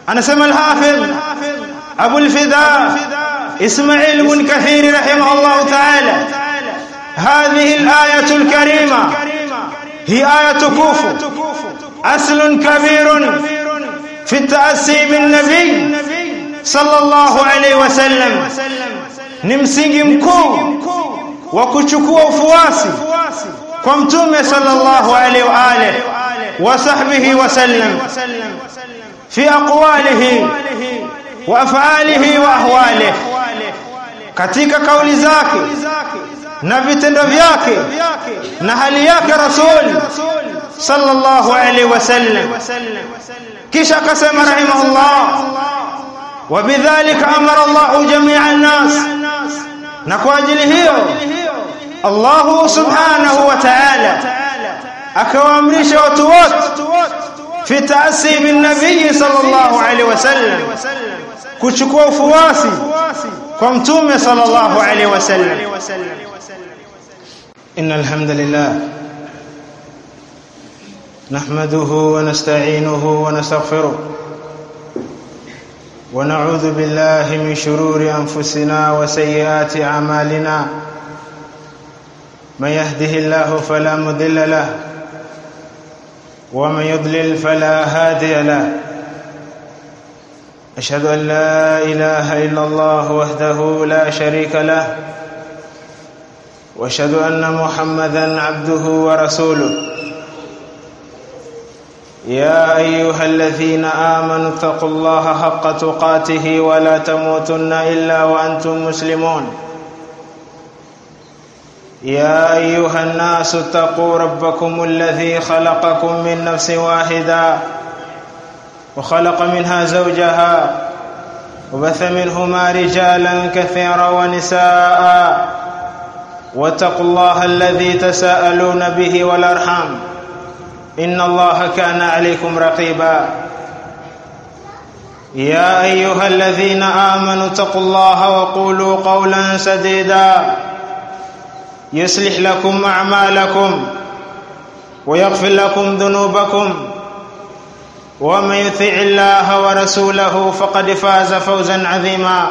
anasema al-hafidh Abu al-Fida Ismail ibn Kathir rahimahullah ta'ala هذه الآية الكريمة هي آية كوف أصل كبير في التأسي بالنبي صلى الله عليه وسلم ni msingi mkuu wa kuchukua ufuasi kwa mtume sallallahu alaihi wa alihi wa sahbihi wa sallam fi aqwalihi wa af'alihi wa ahwalihi katika kauli zake na vitendo vyake na hali yake rasul sallallahu alaihi wasallam kisha akasema rahimahullah وبذلك امر الله جميع الناس na kwa ajili hiyo Allah subhanahu wa ta'ala akawaamrisha watu wote fi taasi bin nabii sallallahu alaihi wasallam kuchukua ufuasi kwa mtume sallallahu alaihi wasallam إن الحمد لله نحمده ونستعينه ونستغفره ونعوذ بالله من شرور أنفسنا وسيئات أعمالنا من يهده الله فلا مضل له ومن يضلل فلا هادي له أشهد أن لا إله إلا الله وحده لا شريك له واشهد ان محمدا عبده ورسوله يا ايها الذين امنوا اتقوا الله حق تقاته ولا تموتن الا وانتم مسلمون يا ايها الناس اتقوا ربكم الذي خلقكم من نفس واحده وخلق منها زوجها وبث منهما رجالا كثيرا ونساء واتقوا الله الذي تساءلون به والارحام ان الله كان عليكم رقيبا يا ايها الذين امنوا اتقوا الله وقولوا قولا سديدا يصلح لكم اعمالكم ويغفر لكم ذنوبكم ومن يطع الله ورسوله فقد فاز فوزا عظيما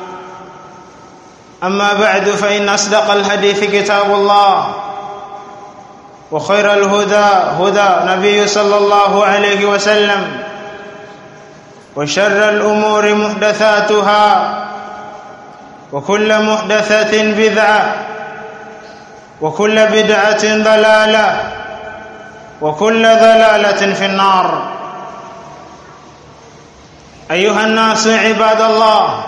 أما بعد فإن أصدق الحديث كتاب الله وخير الهدى هدى نبي صلى الله عليه وسلم وشر الأمور محدثاتها وكل محدثة بدعة وكل بدعة ضلالة وكل ضلالة في النار أيها الناس عباد الله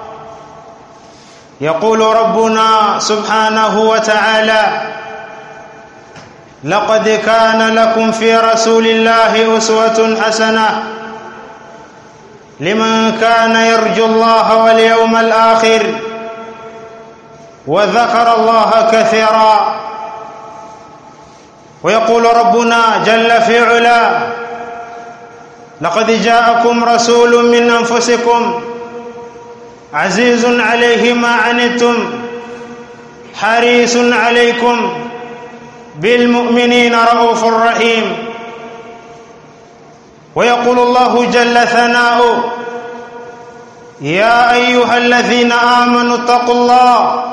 يقول ربنا سبحانه وتعالى لقد كان لكم في رسول الله اسوه حسنه لمن كان يرجو الله واليوم الاخر وذكر الله كثيرا ويقول ربنا جل في علاه لقد جاءكم رسول من انفسكم عزيز عليه ما عنتم حريص عليكم بالمؤمنين رؤوف رحيم ويقول الله جل ثناؤه يا ايها الذين امنوا اتقوا الله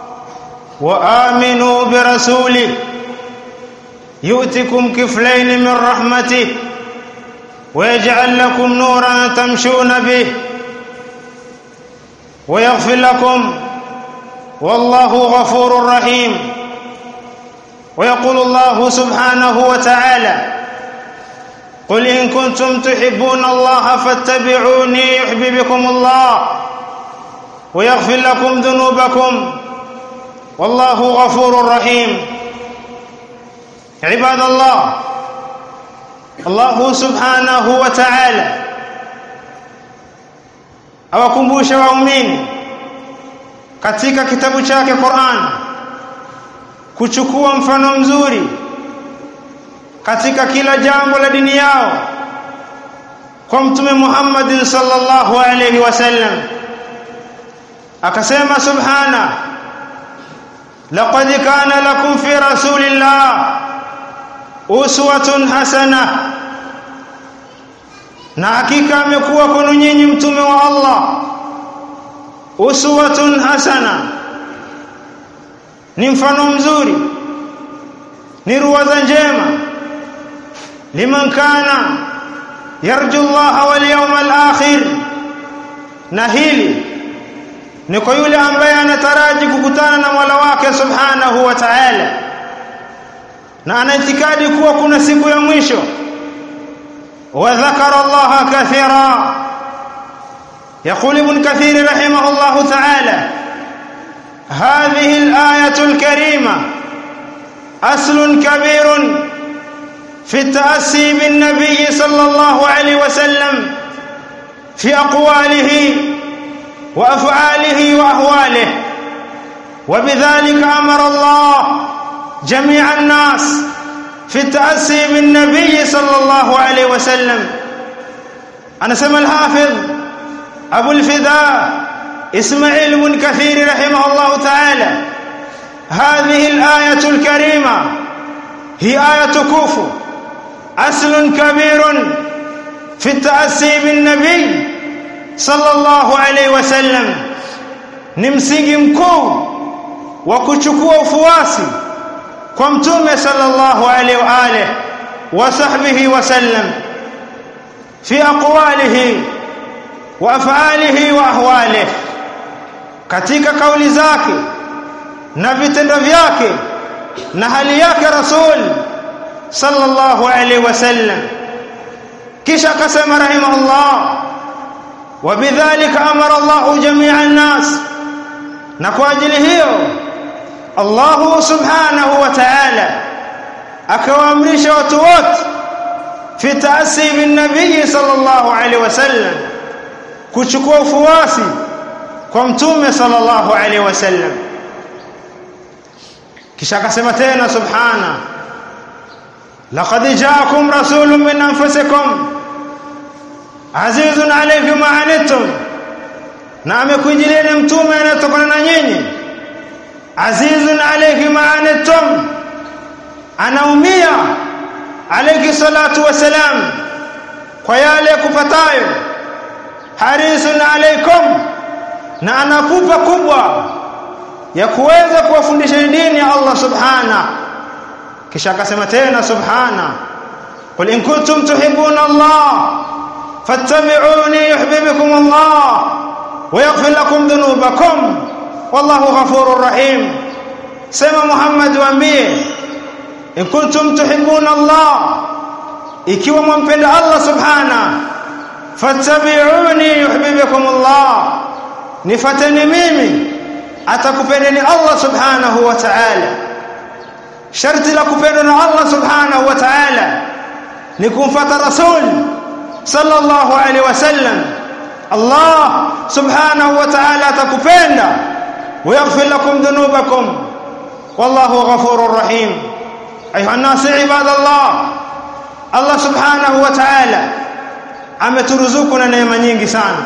وامنوا برسوله يؤتكم كفلين من رحمته ويجعل لكم نورا تمشون به ويغفر لكم والله غفور رحيم ويقول الله سبحانه وتعالى قل ان كنتم تحبون الله فاتبعوني يحببكم الله ويغفر لكم ذنوبكم والله غفور رحيم عباد الله الله سبحانه وتعالى awakumbusha waumini katika kitabu chake Qur'an kuchukua mfano mzuri katika kila jambo la dini yao kwa mtume Muhammad sallallahu alayhi wasallam akasema subhana laqad kana lakum fi rasulillah uswatun hasana na hakika amekuwa kwenu nyinyi mtume wa Allah uswatun hasana ni mfano mzuri ni ruwaza njema liman kana yarju Allah wal yawmal akhir na hili ni kwa yule ambaye anataraji kukutana na Mola wake subhanahu wa ta'ala na anaitikadi kuwa kuna siku ya mwisho wa dhakara Allah kathira يقول ابن كثير رحمه الله تعالى هذه الآية الكريمة أصل كبير في التأسي بالنبي صلى الله عليه وسلم في أقواله وأفعاله وأهواله وبذلك أمر الله جميع الناس في التأسي بالنبي صلى الله عليه وسلم أنا سمى الحافظ أبو الفداء إسماعيل بن كثير رحمه الله تعالى هذه الآية الكريمة هي آية كوف أصل كبير في التأسي بالنبي صلى الله عليه وسلم ni msingi mkuu wa kuchukua ufuasi kwa mtume sallallahu alaihi wa alihi wa sahbihi wasallam fi aqwalihi wa af'alihi wa ahwalihi katika kauli zake na vitendo vyake na hali yake rasul sallallahu alaihi wasallam kisha akasema rahimahullah wabidhalika amara Allah jami'a an-nas na kwa ajili hiyo Allah subhanahu wa ta'ala akawaamrisha watu wote fi taasi bin nabii sallallahu alaihi wasallam kuchukua ufuasi kwa mtume sallallahu alaihi wasallam kisha akasema tena subhana laqad ja'akum rasulun min anfusikum azizun alayhi ma anittum na amekujilieni mtume anayetokana na nyinyi azizun alayhi ma anittum anaumia alayhi salatu wasalam kwa yale kupatayo harisun alaykum na anakupa kubwa ya kuweza kuwafundisha dini ya Allah subhana kisha akasema tena subhana qul in kuntum tuhibbuna Allah fattabi'uni yuhibbukum Allah wa yaghfir lakum dhunubakum wallahu ghafurur rahim sema Muhammad waambie in kuntum tuhibbuna Allah ikiwa mwampenda Allah subhana fattabi'uni yuhibbukum Allah nifateni mimi atakupendeni Allah subhanahu wa ta'ala sharti la kupendwa na Allah subhanahu wa ta'ala ni kumfuata rasul sallallahu alaihi wasallam Allah subhanahu wa ta'ala atakupenda ويغفر لكم ذنوبكم والله غفور رحيم ايها الناس عباد الله الله سبحانه وتعالى ameturuzuku na neema nyingi sana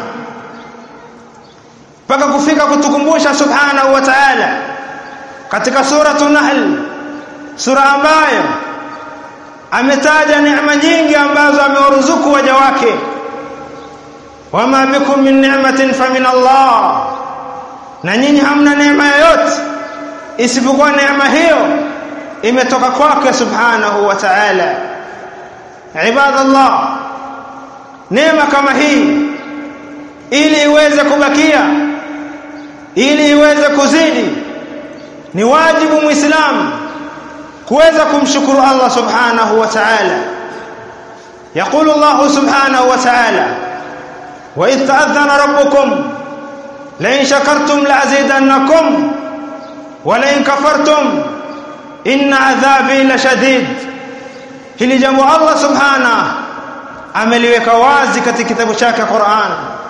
mpaka kufika kutukumbusha subhanahu wa ta'ala katika suratu nahl sura ambayo ametaja neema nyingi ambazo amewaruzuku waja wake wama bikum min ni'matin famin Allah na nyinyi hamna neema yoyote isipokuwa neema hiyo imetoka kwake subhanahu wa ta'ala ibadallah neema kama hii ili iweze kubakia ili iweze kuzidi ni wajibu muislamu kuweza kumshukuru Allah subhanahu wa ta'ala يقول الله سبحانه وتعالى وإذ تأذن ربكم لئن شكرتم لأزيدنكم ولئن كفرتم إن عذابي لشديد hili jambo Allah subhanahu ameliweka wazi katika kitabu chake Qur'an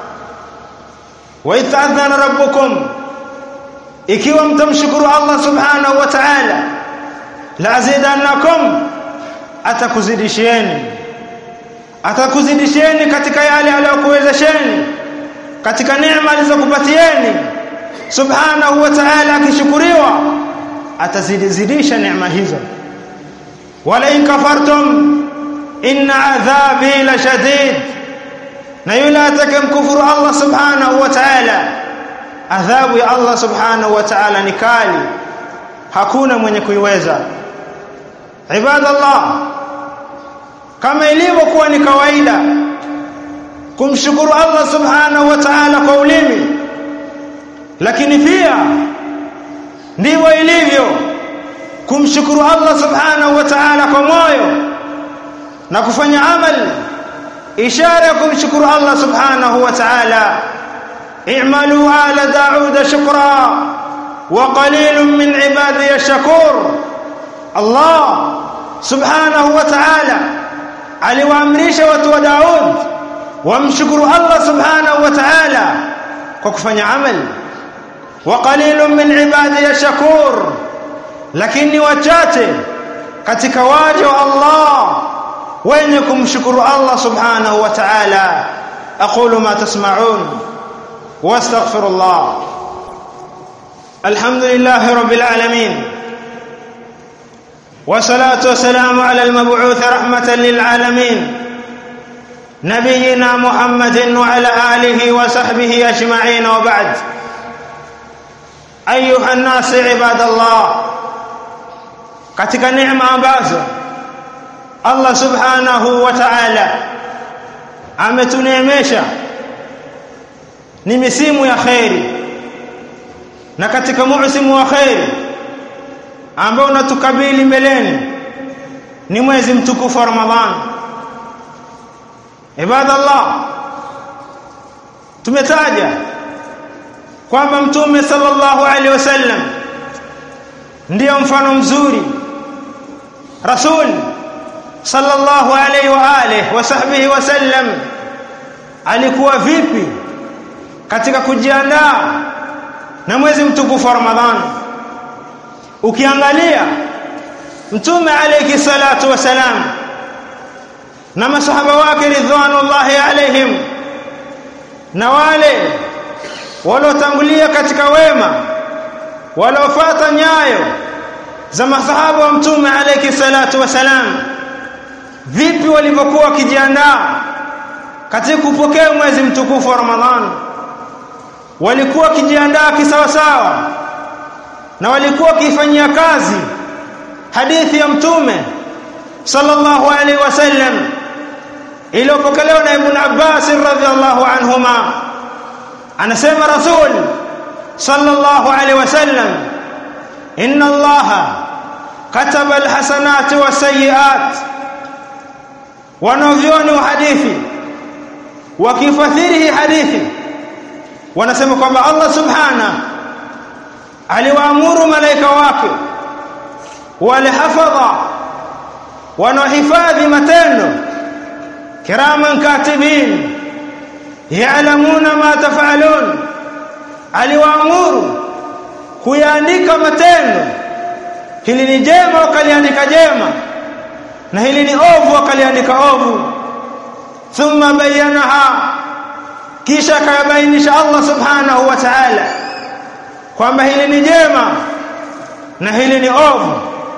wa itadhana rabbukum ikiwa mtamshukuru Allah subhanahu wa ta'ala la azidannakum atakuzidishieni atakuzidishieni katika yale aliyokuwezesheni katika neema alizokupatieni subhanahu wa ta'ala akishukuriwa atazidizidisha neema hizo wala in kafartum inna adhabi la shadid na yule atakayemkufuru Allah subhanahu wa ta'ala adhabu ya Allah subhanahu wa ta'ala ni kali hakuna mwenye kuiweza ibadallah kama ilivyokuwa ni kawaida kumshukuru Allah subhanahu wa ta'ala kwa ulimi lakini pia ndivyo ilivyo kumshukuru Allah subhanahu wa ta'ala kwa moyo na kufanya amali ishara ya kumshukuru Allah subhanahu wa ta'ala i'malu ala daud shukra wa qalilun min ibadiy ash-shakur Allah subhanahu wa ta'ala aliwaamrisha watu wa Daud wamshukuru Allah subhanahu wa ta'ala kwa kufanya amali wa qalilun min ibadiy ash-shakur lakini wachache katika waja wa Allah wenye kumshukuru Allah subhanahu wa ta'ala aqulu ma tasma'un wastaghfirullah alhamdulillahi rabbil alamin والصلاه والسلام على المبعوث رحمه للعالمين نبينا محمد وعلى اله وصحبه اجمعين وبعد ايها الناس عباد الله katika neema ambazo Allah subhanahu wa ta'ala ametuneemesha ni misimu ya khairi na katika muusimu wa khairi ambao unatukabili mbeleni ni mwezi mtukufu wa Ramadhan ibadallah tumetaja kwamba mtume sallallahu alaihi wasallam ndiyo mfano mzuri rasul sallallahu alaihi wa alihi wa sahbihi wasallam alikuwa vipi katika kujiandaa na mwezi mtukufu wa Ramadhani ukiangalia mtume alayhi salatu wasalam na masahaba wake ridwanullahi alaihim na wale waliotangulia katika wema waliofuata nyayo za masahaba wa mtume alayhi salatu wasalam vipi walivyokuwa wakijiandaa katika kupokea mwezi mtukufu wa Ramadhani walikuwa wakijiandaa kisawasawa na walikuwa wakifanyia kazi hadithi ya mtume sallallahu alaihi wasallam iliyopokelewa na ibn Abbas radhiallahu anhuma anasema rasul sallallahu alaihi wasallam inna allaha kataba alhasanati wasayiat wanavyoni wa hadithi wakifadhili hii hadithi wanasema kwamba Allah subhanahu aliwaamuru malaika wake wale hafadha wanaohifadhi matendo kiraman katibin ya'lamuna ma taf'alun aliwaamuru kuyaandika matendo hili ni jema wakaliandika jema na hili ni ovu wakaliandika ovu thumma bayyanaha kisha akayabainisha Allah subhanahu wa ta'ala kwamba hili ni jema na hili ni ovu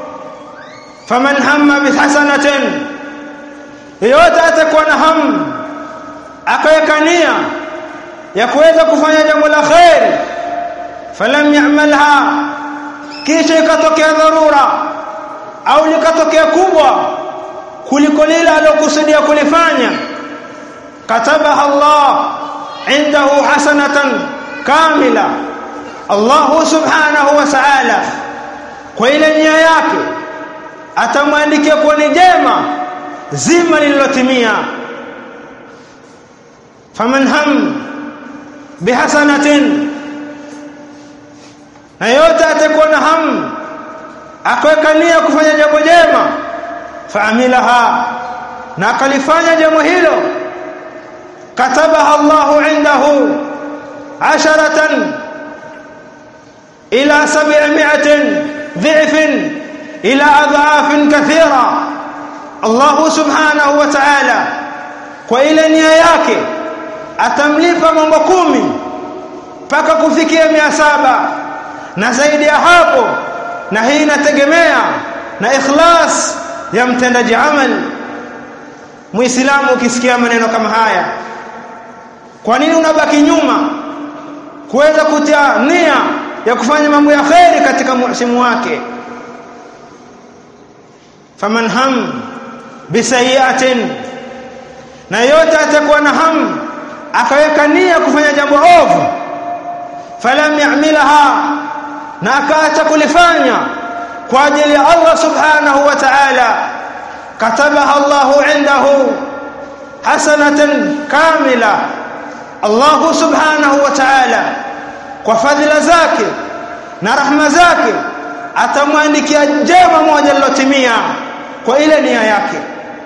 faman hamma bihasanatin yote atakuwa na hamu akaweka nia ya kuweza kufanya jambo la khair falam ya'malha kisha ikatokea dharura au likatokea kubwa kuliko lile alilokusudia kulifanya katabaha Allah indahu hasanatan kamila Allah subhanahu wa ta'ala kwa ile nia yake atamwandikia kuwa ni jema zima lililotimia faman ham bihasanatin na yote atakuwa na hamu akaweka nia kufanya jambo jema faamilaha na akalifanya jambo hilo katabaha Allahu indahu asharatan ila sab'imi'atin dhi'fin ila adhafin kathira Allah subhanahu wa ta'ala kwa ile nia yake atamlipa mambo kumi mpaka kufikia mia saba na zaidi ya hapo na hii inategemea na ikhlas ya mtendaji amal muislamu ukisikia maneno kama haya kwa nini unabaki nyuma kuweza kutia nia ya kufanya mambo ya kheri katika msimu wake faman ham bisayiatin na yote atakuwa na hamu akaweka nia kufanya jambo ovu falam ya'milaha na akaacha kulifanya kwa ajili ya Allah subhanahu wa ta'ala katabaha Allahu indahu hasanatan kamila Allah subhanahu wa ta'ala kwa fadhila zake na rahma zake atamwandikia jema moja lilotimia kwa ile nia yake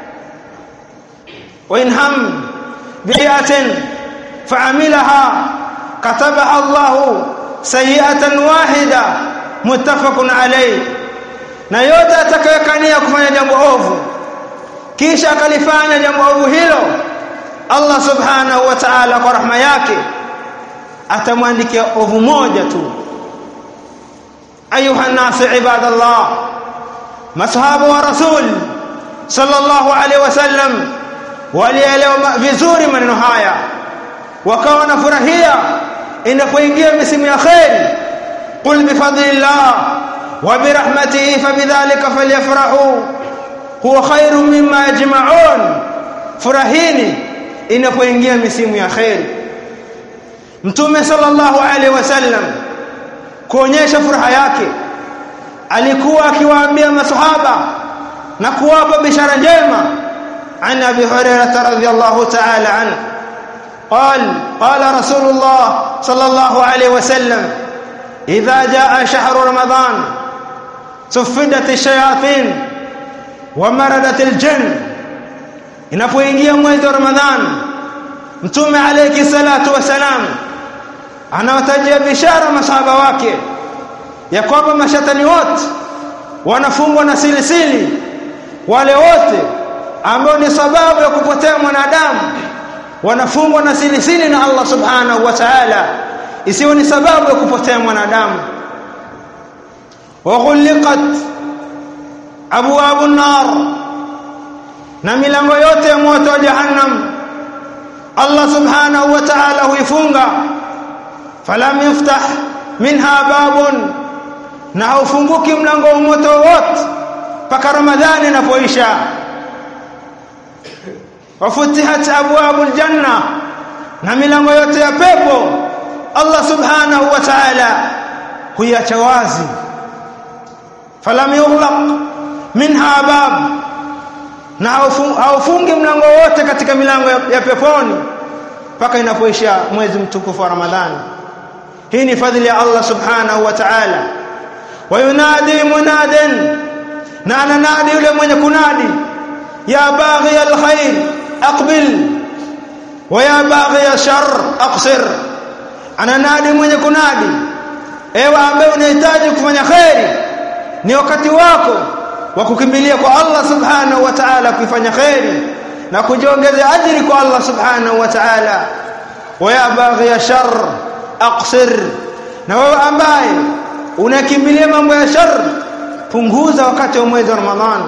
wa in ham bi'atin fa'amilaha katabaha Allah sayi'atan wahida muttafaqun alayh na yote atakayekania kufanya jambo ovu kisha akalifanya jambo ovu hilo Allah subhanahu wa ta'ala kwa rahma yake atamwandikia ovu moja tu ayuha nasi ibadallah masahaba wa rasul sallallahu alaihi wasallam walielewa vizuri maneno haya wakawa wanafurahia inapoingia misimu ya khair qul bifadlillah wa birahmatihi fabidhalika falyafrahu huwa khairu mimma yajma'un furahini inapoingia misimu ya khair mtume sallallahu alaihi wasallam kuonyesha furaha yake alikuwa akiwaambia masahaba na kuwapa bishara njema عن ابي هريره رضي الله تعالى عنه قال قال رسول الله صلى الله عليه وسلم اذا جاء شهر رمضان صفدت الشياطين ومردت الجن inapoingia mwezi wa ramadhan mtume alayhi salatu wasalam anawatajia bishara masahaba wake ya kwamba mashatani wote wanafungwa na silisili wale wote ambao ni sababu ya kupotea mwanadamu wanafungwa na silisili na Allah subhanahu wa ta'ala isiwe ni sababu ya kupotea mwanadamu wa ghuliqat abwabu nar na milango yote ya moto wa jahannam Allah subhanahu wa ta'ala huifunga falam yuftah minha babun na haufunguki mlango wa moto wote mpaka ramadhani inapoisha wafutihat abwabul janna na milango yote ya pepo Allah subhanahu wa ta'ala huiacha wazi falam yughlaq minha bab na haufungi mlango wote katika milango ya peponi mpaka inapoisha mwezi mtukufu wa Ramadhani hii ni fadhili ya Allah subhanahu wa ta'ala wayunadi munadin na ananadi yule mwenye kunadi ya baghi alkhair aqbil wa ya baghi shar aqsir ananadi mwenye kunadi ewe ambaye unahitaji kufanya khairi ni wakati wako wa kukimbilia kwa Allah subhanahu wa ta'ala kuifanya khairi na kujiongezea ajiri kwa Allah subhanahu wa ta'ala wa ya baghi shar aqsir na wewe ambaye unakimbilia mambo ya shar punguza wakati wa mwezi wa Ramadhani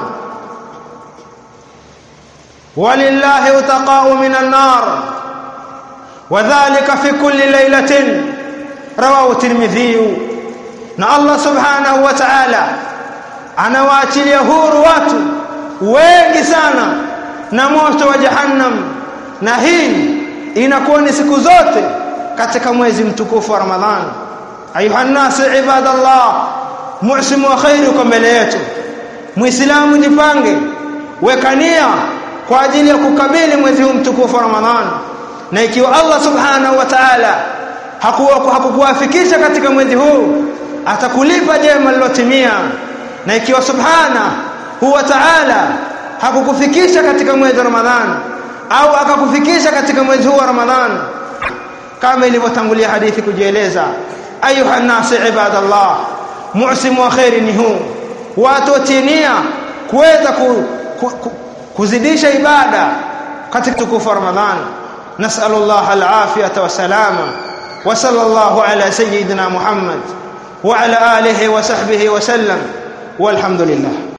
walillahi utaqa'u minan nar wadhālika fi kulli laylatin rawahu tirmidhi na Allah subhanahu wa ta'ala anawaachilia huru watu wengi sana na moto wa jahannam na hii inakuwa ni siku zote katika mwezi mtukufu wa Ramadhani ayuha nasi ibadallah musimu wa khairi uko mbele yetu muislamu jipange weka nia kwa ajili ya kukabili mwezi huu mtukufu wa Ramadhani na ikiwa Allah subhanahu wa ta'ala hakuwa hakukuwafikisha katika mwezi huu atakulipa jema lilotimia na ikiwa subhana huwa ta'ala hakukufikisha katika mwezi wa Ramadhani au akakufikisha katika mwezi huu wa Ramadhani kama ilivyotangulia hadithi kujieleza ayuha nasi ibadallah musimu wa khairi ni huu watu watinia kuweza ku, ku, ku, kuzidisha ibada katika tukufu wa Ramadhani نسأل الله العافية والسلامة وصلى الله على سيدنا محمد وعلى آله وصحبه وسلم والحمد لله